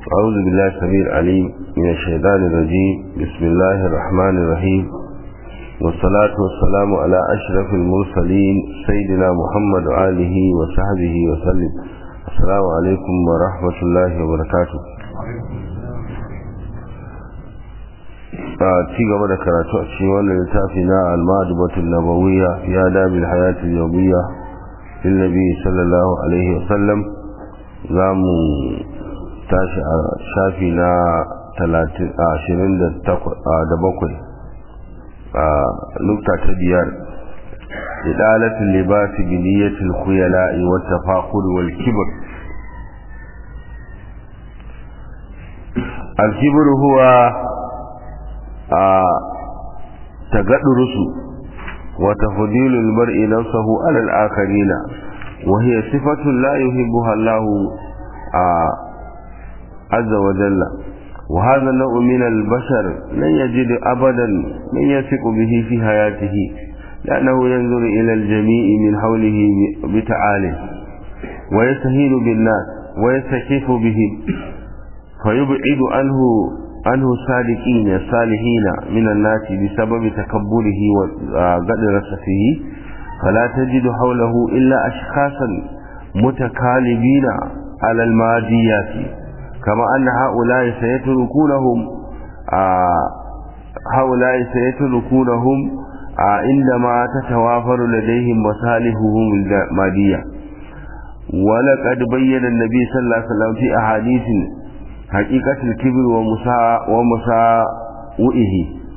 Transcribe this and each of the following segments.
أعوذ بالله السميع العليم من الشيطان الرجيم بسم الله الرحمن الرحيم والصلاة والسلام على أشرف المرسلين سيدنا محمد وآله وصحبه وسلم السلام عليكم ورحمة الله وبركاته ci gaba da karatu a cikin wannan littafi na al-ma'dubatul nabawiyya fi adabil hayatil yawmiyya lin nabi sallallahu alaihi wasallam zamu tashi a shafi na 27 a nukta ta biyar idalatul libas bi niyyatil khuyala'i wat tafaqur wal kibr al-kibr huwa تقدرس وتفضيل المرء نفسه على الآخرين وهي صفة لا يحبها الله عز وجل وهذا النوع من البشر لن يجد أبدا من يثق به في حياته لأنه ينظر إلى الجميع من حوله بتعالي ويستهين بالناس ويستكيف بهم فيبعد عنه عنه الصادقين الصالحين من الناس بسبب تكبره وقدرته فلا تجد حوله إلا أشخاصا متكالبين على الماديات كما أن هؤلاء سيتركونهم هؤلاء سيتركونهم عندما تتوافر لديهم مصالحهم المادية ولقد بين النبي صلى الله عليه وسلم في أحاديث حقيقة الكبر ومسا ومساوئه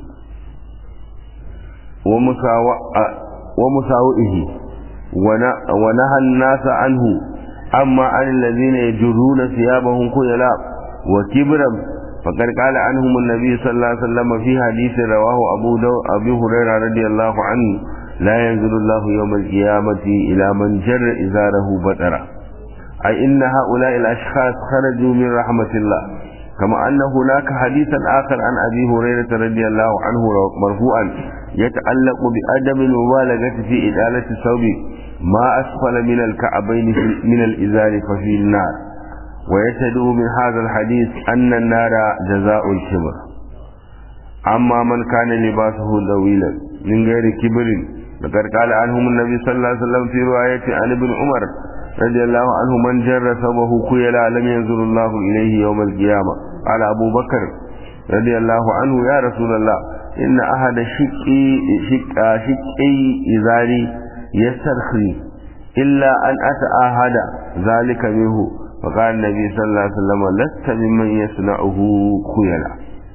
ومساو ومساوئه ونهى الناس عنه أما عن الذين يجرون ثيابهم خيلاء وكبرا فقد قال عنهم النبي صلى الله عليه وسلم في حديث رواه أبو, دو أبي هريرة رضي الله عنه لا ينزل الله يوم القيامة إلى من جر إزاره بطرا أي إن هؤلاء الأشخاص خرجوا من رحمة الله كما أن هناك حديثا آخر عن أبي هريرة رضي الله عنه مرفوعا يتعلق بأدم المبالغة في إدالة الثوب ما أسفل من الكعبين من الإزار ففي النار ويتدعو من هذا الحديث أن النار جزاء الكبر أما من كان لباسه طويلا من غير كبر لقد قال عنهم النبي صلى الله عليه وسلم في رواية عن ابن عمر رضي الله عنه من جر ثوبه خيلا لم ينظر الله إليه يوم القيامة قال أبو بكر رضي الله عنه يا رسول الله إن أحد شقي شق شقي إزاري يسترخي إلا أن أتعاهد ذلك منه فقال النبي صلى الله عليه وسلم لست ممن يصنعه خيلا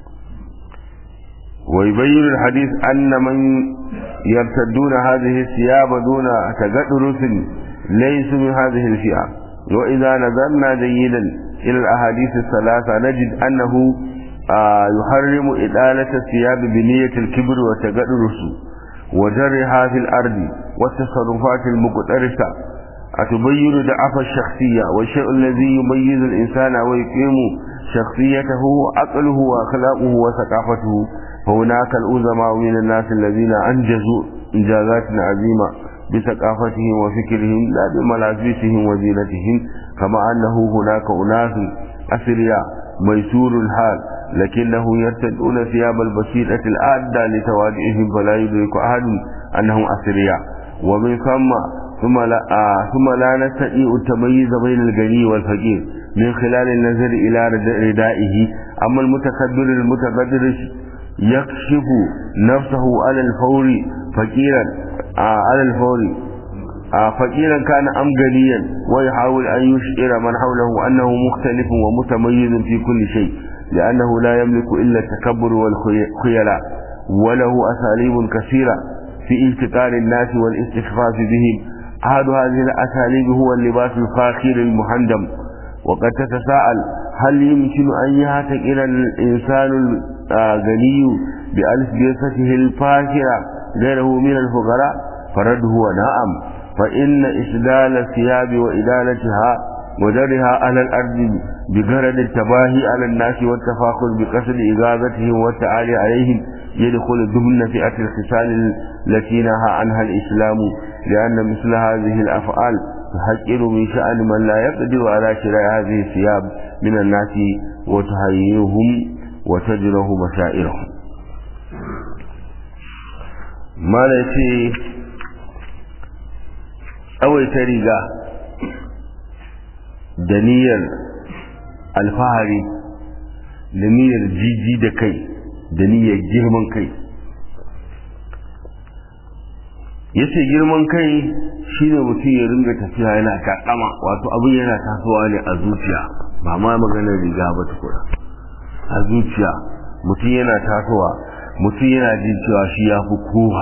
ويبين الحديث أن من يرتدون هذه الثياب دون تقدرس ليسوا من هذه الفئة وإذا نظرنا جيدا إلى الأحاديث الثلاثة نجد أنه آه يحرم إدالة الثياب بنية الكبر وتقدرس وجرها في الأرض والتصرفات المقترسة أتبين ضعف الشخصية والشيء الذي يميز الإنسان ويقيم شخصيته عقله وأخلاقه وثقافته فهناك الأزماء من الناس الذين أنجزوا إنجازات عظيمة بثقافتهم وفكرهم لا بملابسهم وزينتهم كما أنه هناك أناس أثرياء ميسور الحال لكنه يرتدون ثياب البسيطة الآدة لتواضعهم فلا يدرك أحد أنهم أثرياء ومن ثم ثم لا, آه ثم لا نستطيع التمييز بين الغني والفقير من خلال النظر إلى ردائه أما المتكبر المتقدر يكشف نفسه على الفور فقيرا آه على الفور آه فقيرا كان أم غنيا ويحاول أن يشعر من حوله أنه مختلف ومتميز في كل شيء لأنه لا يملك إلا التكبر والخيلاء وله أساليب كثيرة في التقار الناس والاستخفاف بهم أحد هذه الأساليب هو اللباس الفاخر المحندم وقد تتساءل هل يمكن أن يعتقل الإنسان الغني بألبسته الفاخرة غيره من الفقراء فرد هو نعم فإن إسدال الثياب وإدالتها ودرها على الأرض بغرض التباهي على الناس والتفاخر بقصد إغاظتهم والتعالي عليهم يدخل ضمن فئة الخصال التي نهى عنها الإسلام لأن مثل هذه الأفعال تحقر من شأن من لا يقدر على شراء هذه الثياب من الناس وتهيئهم وتجره مشاعرهم ما ليس أول تريقة دنيا الفهري دنيا جيجي دكي دنيا جرمان كي yace girman kai shine mutum ya ringa tafiya yana takama wato abin yana tasowa ne a zuciya ba ma maganar riga ba tukura a zuciya mutum yana tasowa mutum yana jin cewa shi ya fi kowa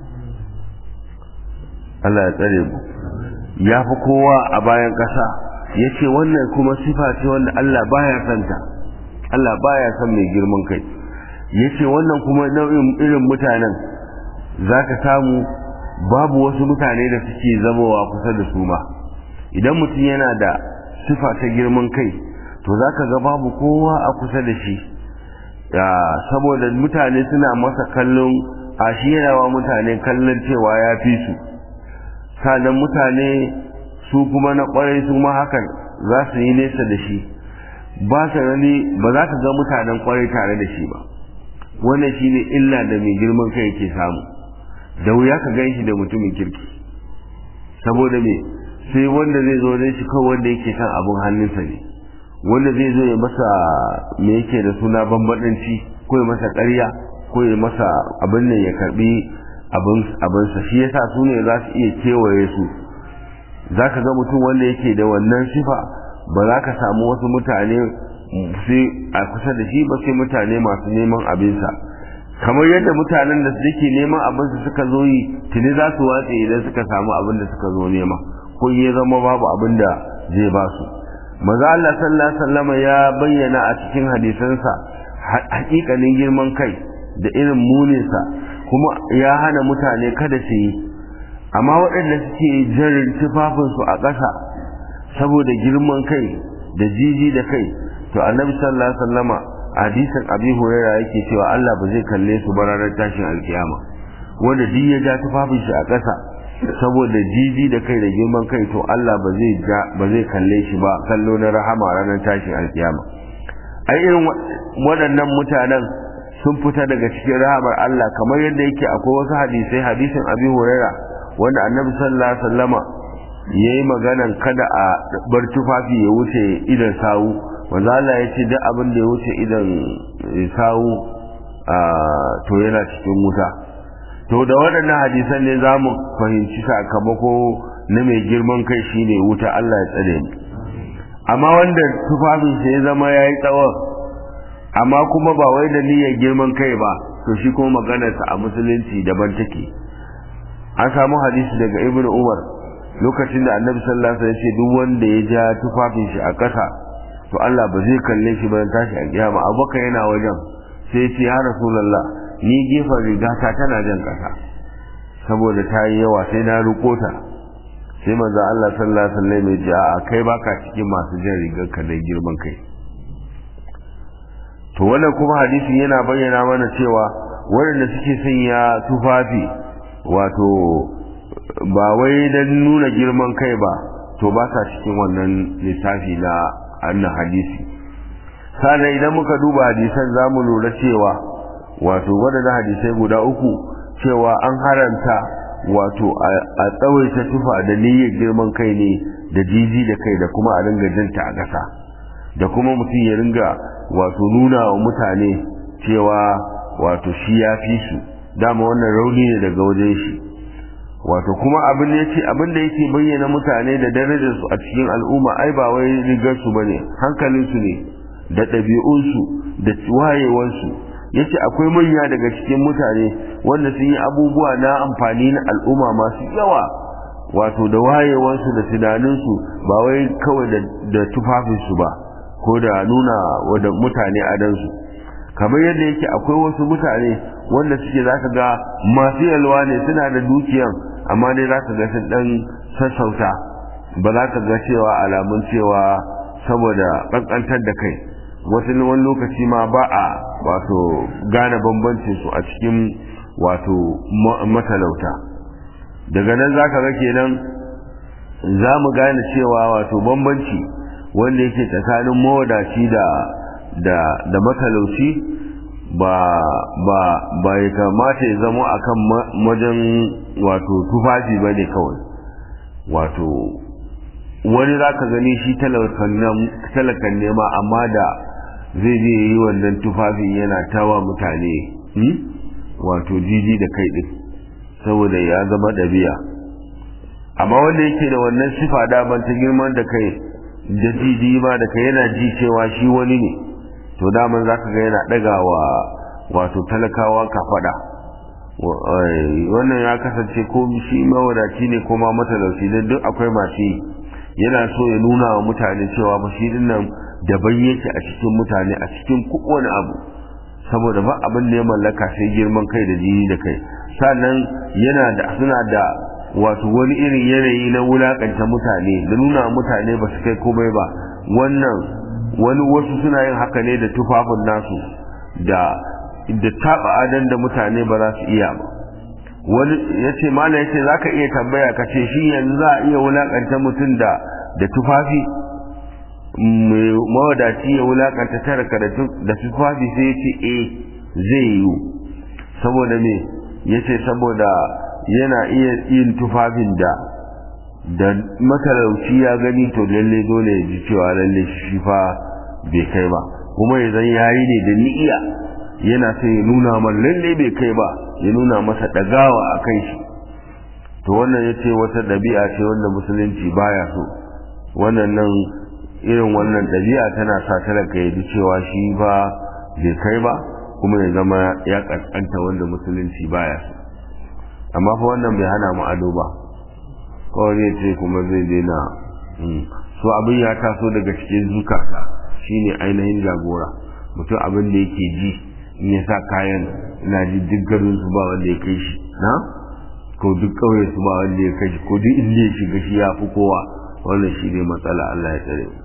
Allah ya tsare mu ya fi kowa a bayan ƙasa ya ce wannan kuma sifa ce wanda Allah baya santa Allah baya son mai girman kai ya ce wannan kuma nau'in irin mutanen za ka samu babu wasu mutane da suke zamowa kusa da su ma idan mutum yana da sifa ta girman kai to za ka ga babu kowa a kusa da shi saboda mutane suna masa kallon a shi yana wa mutane kallon cewa ya fi su sannan mutane su kuma na kwarai su ma hakan za su yi nesa da shi ba su gani ba za ka ga mutanen kwarai tare da shi ba wannan shine illa da mai girman kai yake samu da wuya ka gan shi da mutumin kirki saboda me sai wanda zai zo da shi kawai wanda yake kan abin hannunsa ne wanda zai zo ya masa me yake da suna bambadanci ko ya masa ƙarya ko ya masa abin nan ya karbi abinsa shi yasa su ne za su iya kewaye su za ka ga mutum wanda yake da wannan sifa ba za ka samu wasu mutane sai a kusa da shi ba sai mutane masu neman abinsa kamar yadda mutanen da suke neman abin su suka zo yi tuni za su watse idan suka samu abin da suka zo nema ko ya zama babu abin da zai ba su maza Allah sallallahu alaihi wasallam ya bayyana a cikin hadisansa hakikanin girman kai da irin muninsa kuma ya hana mutane kada su yi amma waɗanda suke jarin tufafinsu a ƙasa saboda girman kai da jiji da kai to annabi sallallahu alaihi wasallama hadisin abi huraira yake cewa Allah ba zai kalle su ba ranar tashin alkiyama wanda duk ya ja tufafin shi a ƙasa saboda jiji da kai da girman kai to Allah ba zai ja ba zai kalle shi ba kallo na rahama ranar tashin alkiyama ai irin waɗannan mutanen sun fita daga cikin rahamar Allah kamar yadda yake akwai wasu hadisai hadisin abi huraira wanda annabi sallallahu alaihi wasallama yayi maganan kada a bar tufafi ya wuce idan sawu wanda Allah ya ce duk abin da ya wuce idan sawu to yana cikin wuta to da waɗannan hadisan ne za mu fahimci sakamako na mai girman kai shine wuta Allah ya tsare mu amma wanda tufafin sa ya zama ya yi tsawon amma kuma ba wai da niyyar girman kai ba to shi kuma maganarsa a musulunci daban take an samu hadisi daga ibnu umar lokacin da annabi sallallahu alaihi wasallam ya ce duk wanda ya ja tufafin shi a ƙasa to Allah ba zai kalle shi ba tashi a kiyama abubakar yana wajen sai ya ce ya rasulullah ni gefen rigata tana jan ƙasa saboda ta yi yawa sai na ruko ta sai manzo Allah sallallahu alaihi wasallam ya ce a kai baka cikin masu jan rigar ka da girman kai to wannan kuma hadisin yana bayyana mana cewa waɗanda suke sanya tufafi wato ba wai don nuna girman kai ba to ba sa cikin wannan lissafi na annan hadisi sannan idan muka duba hadisan za mu lura cewa wato waɗanda hadisai guda uku cewa an haranta wato a tsawaita tufa da niyyar girman kai ne da jiji da kai da kuma a ringa jinta a ƙasa da kuma mutum ya ringa wato nuna wa mutane cewa wato shi ya fi su dama wannan rauni ne daga wajen shi wato kuma abin da yake abin da yake bayyana mutane da darajar su a cikin al'umma ai ba wai rigar su bane hankalin su ne da ɗabi'un su da wayewar su yace akwai manya daga cikin mutane wanda sun yi abubuwa na amfani na al'umma masu yawa wato da wayewar su da tunanin su ba wai kawai da tufafin su ba ko da nuna wa mutane adansu kamar yadda yake akwai wasu mutane wanda suke za ka ga masu yalwa ne suna da dukiyan amma dai za ka ga sun dan sassauta ba za ka ga cewa alamun cewa saboda ƙanƙantar da kai wasu wani lokaci ma ba a wato gane bambancin su a cikin wato matalauta daga nan za ka ga kenan za mu gane cewa wato bambanci wanda yake tsakanin mawadaci da da da matalauci ba ba ba ya kamata ya zama akan wajen wato tufafi ba ne kawai wato wani za ka gani shi talakan nema amma da zai je yi wannan tufafin yana tawa mutane wato jiji da kai ɗin saboda ya zama ɗabi'a amma wanda yake da wannan sifa daban ta girman da kai da jiji ma da kai yana ji cewa shi wani ne to daman za ka ga yana ɗagawa wato talakawa kafaɗa wannan ya kasance ko shi mawadaci ne ko ma matalauci don duk akwai masu yi yana so ya nuna wa mutane cewa ba shi dinnan daban yake a cikin mutane a cikin kowane abu saboda ba abin da ya mallaka sai girman kai da jini da kai sannan yana da suna da wato wani irin yanayi na wulakanta mutane da nuna mutane ba su kai komai ba wannan wani wasu suna yin haka ne da tufafin nasu da da taba adan da mutane ba za su iya ba wani ya ce mana ya ce za ka iya tambaya ka ce shi yanzu za a iya wulakanta mutum da da tufafi mawadaci ya wulakanta taraka da tufafi sai ya ce eh zai yiwu saboda me ya ce saboda yana iya yin tufafin da da matalauci ya gani to lalle dole ya ji cewa lalle shi fa bai kai ba kuma ya zan yayi ne da ni'iya yana sai ya nuna man lalle bai kai ba ya nuna masa dagawa a kai shi to wannan ya ce wata ɗabi'a ce wanda musulunci baya so wannan nan irin wannan ɗabi'a tana sa talaka ya ji cewa shi ba bai kai ba kuma ya zama ya ƙasƙanta wanda musulunci baya so amma fa wannan bai hana mu ado ba kawai zai ce kuma zai daina so abin ya taso daga cikin zukata shine ainihin jagora mutum abin da yake ji in ya sa kayan ina ji duk garin su ba wanda ya kai shi na ko duk kauye su ba wanda ya kai shi ko duk inda ya shiga shi ya fi kowa wannan shi ne matsala Allah ya tsare mu